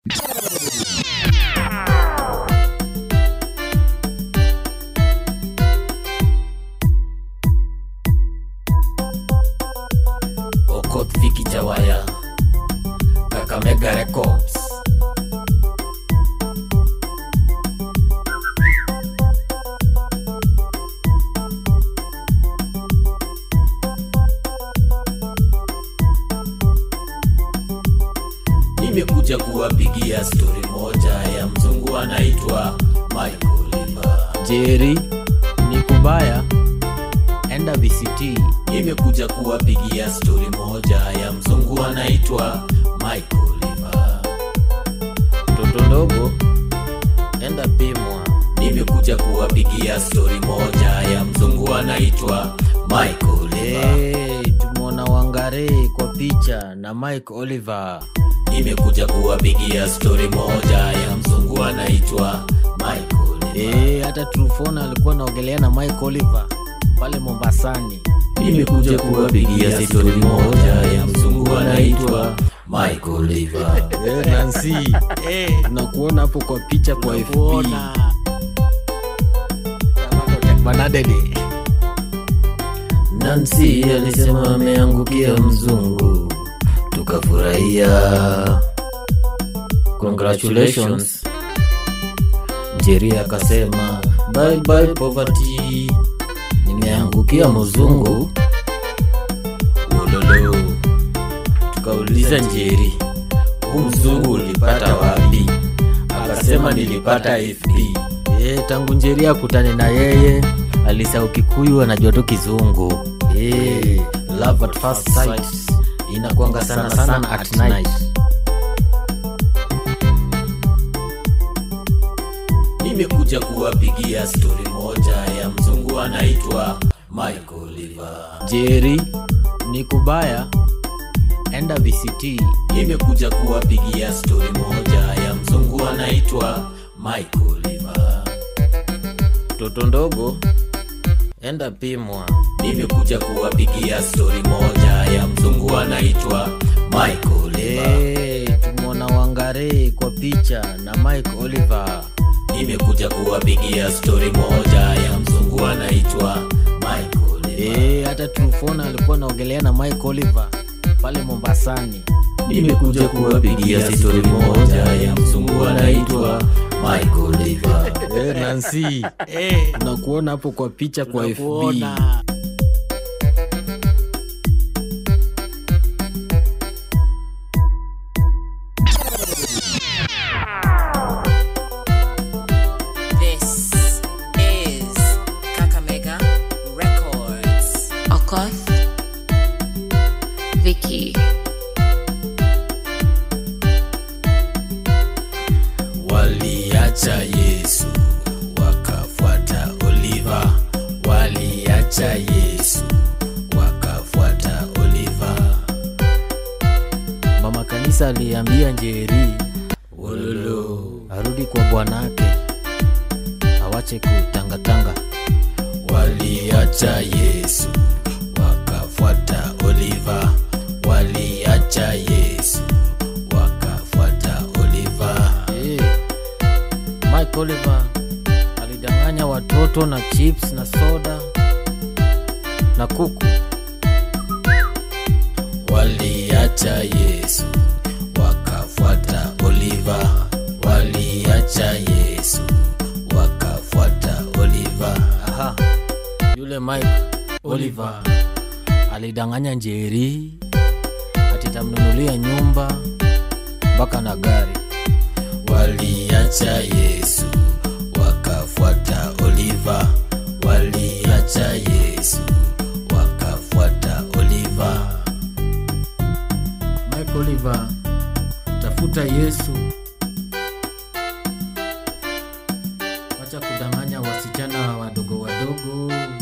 Okoth Viki Jawaya Kakamega Records Nimekuja kuwapigia stori moja ya mzungu anaitwa Michael Liva. Jerry ni kubaya, enda VCT. Nimekuja kuwapigia stori moja ya mzungu anaitwa Michael Liva. Mtoto ndogo, enda pimwa. Nimekuja kuwapigia stori moja ya mzungu anaitwa Michael Liva. Hey, tumeona Wangare kwa picha na Mike Oliver. Nimekuja kuwapigia stori moja ya mzungu anaitwa Michael Liva. Hey, hata Trufona alikuwa anaogelea na Mike Oliver pale Mombasani. Nimekuja kuwapigia stori moja ya mzungu anaitwa Michael Liva. Hey, Nancy, hey, tunakuona hapo kwa picha kwa FB. Banadede. Nancy alisema ameangukia mzungu, tukafurahia. Congratulations. Njeri akasema bye bye poverty, nimeangukia mzungu. Ulolo, tukauliza Njeri, huu mzungu ulipata wapi? Akasema nilipata FB. Eh, tangu Njeri akutane na yeye alisahau Kikuyu, anajua tu Kizungu. Eh, love at first sight inakwanga sana sana at night. Nimekuja kuwapigia stori moja ya mzungu anaitwa Michael Liva. Jerry ni kubaya, enda VCT. Nimekuja kuwapigia stori moja ya mzungu anaitwa Michael Liva. Mtoto ndogo, enda pimwa. Nimekuja kuwapigia stori moja ya mzungu anaitwa Michael Liva. Hey, tumeona Wangare kwa picha na Mike Oliver. Nimekuja kuwapigia stori moja ya mzungu anaitwa Michael Liva. Hey, hata Trufona alikuwa anaogelea na Mike Oliver pale Mombasani. Nimekuja kuwapigia stori moja ya mzungu anaitwa Michael Liva. Hey, Nancy, hey, tunakuona hapo kwa picha kwa FB. This is Kakamega Records. Okoth, Vicky, Waliacha Yesu wakafuata Oliva, waliacha Yesu wakafuata Oliva. Mama kanisa aliambia Njeri Wololo, arudi kwa bwanake, awache kutangatanga. waliacha Yesu wakafuata Oliva, waliacha Yesu wakafuata Oliva. Hey, Mike Oliver alidanganya watoto na chips na soda na kuku. Waliacha Yesu wakafuata Oliva, waliacha Yesu wakafuata Oliva. Aha, yule Mike Oliver alidanganya Njeri ati tamnunulia nyumba mpaka na gari. Waliacha Yesu wakafuata Oliva, waliacha Yesu wakafuata Oliva. Mike Oliver, tafuta Yesu, wacha kudanganya wasichana wadogo wadogo